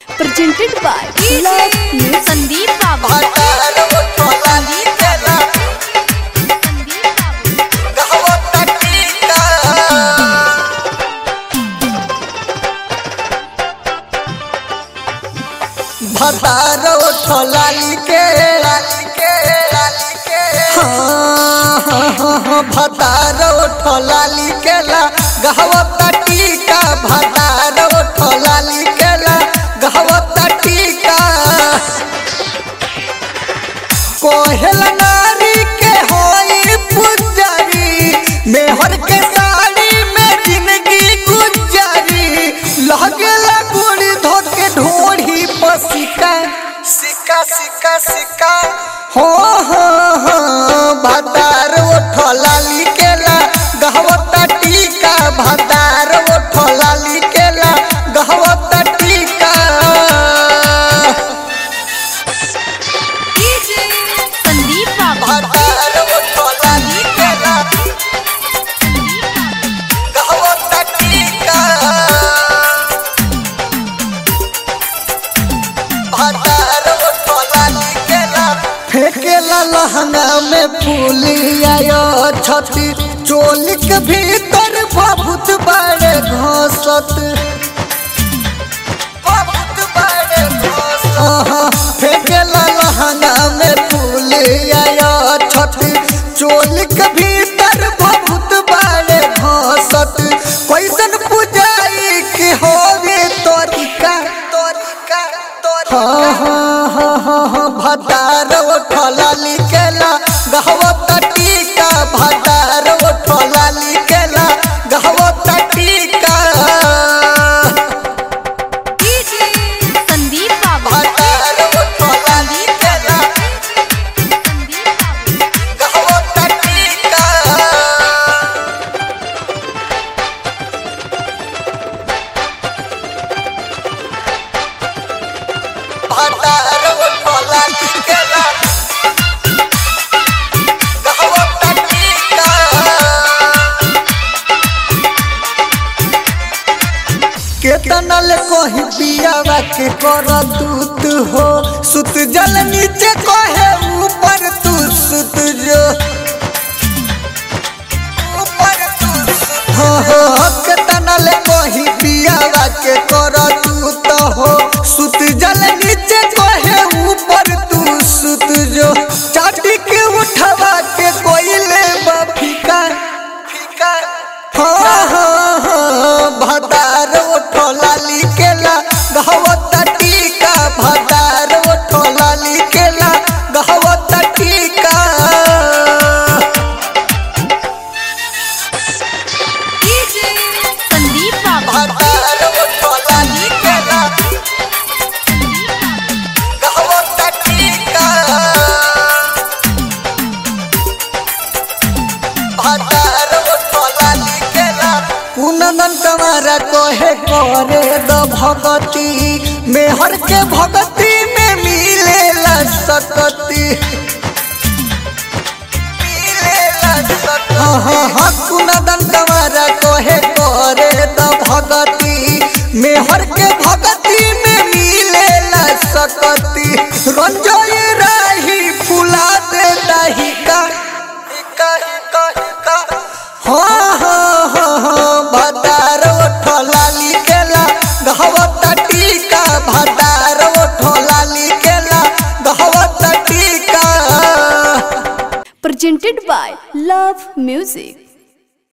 presented by Love Music. Sandeep बाबू भातार उठोलाली केला संदीप बाबू गहवता टीका भातार उठोलाली के लाली के लाली के हाँ हाँ हाँ हाँ भातार उठोलाली केला गहवता टीका भातार उठोलाली केला गहवता टीका कोहल नारी के होई पुजारी मेहर के साड़ी में जिंदगी गुजारी लगेला गुड़ी धोके ढोढ़ी पर सिक्का सिक्का सिक्का सिक्का हो हो हो भातार उठला लिकेला गहवता टीका भातार उठला लिकेला गहवता टीका संदीप बाबू भातार उठला लिकेला गहवता टीका भातार उठला लिकेला फेंकेला लहंगा में फूली आयो छती चोली के भीतर बहुत बड़े घोसत बहुत बड़े घोसत आहा, फेंकेला लहंगा में फूली आयो छती चोली के भीतर बहुत बड़े घोसत कैसन पुजाई की होवे तोरिका तोरिका तोरिका हाँ हाँ हाँ हाँ हाँ भतार उठला लिकेला गहवता टीका भतार उठला लिकेला गहवता टीका संदीप बाबू भतार उठला लिकेला संदीप बाबू गहवता टीका भतार उठला लिकेला गहवता टीका केतना ले कही पियावा के कर दूत हो सुत जल नीचे कहे ऊपर तू सुत जो ऊपर तू सुत हाँ हाँ केतना ले कही पियावा के कर दूत हो सुत जल नीचे कहे ऊपर तू सुत जो चाटी के उठवा के कोइले बफिका फिका हाँ हाँ हाँ भतार उठला लिकेला गहवता टीका भतार उठला लिकेला गहवता टीका संदीप बाबू भतार उठला लिकेला गहवता टीका भतार उठला लिकेला कुनन तुम्हारा कोहे करे द भगती मेहर के भगती में मिलेला सकती मिलेला सकती हाँ हाँ हाँ कुनन तुम्हारा कोहे करे द भगती मेहर के भगती में मिलेला सकती रंजोई राही फुला दे दही का हिका हिका हिका हाँ हाँ हाँ हाँ भतार उठला लिकेला गहवता टीका भतार उठला लिकेला गहवता टीका Presented by Love Music.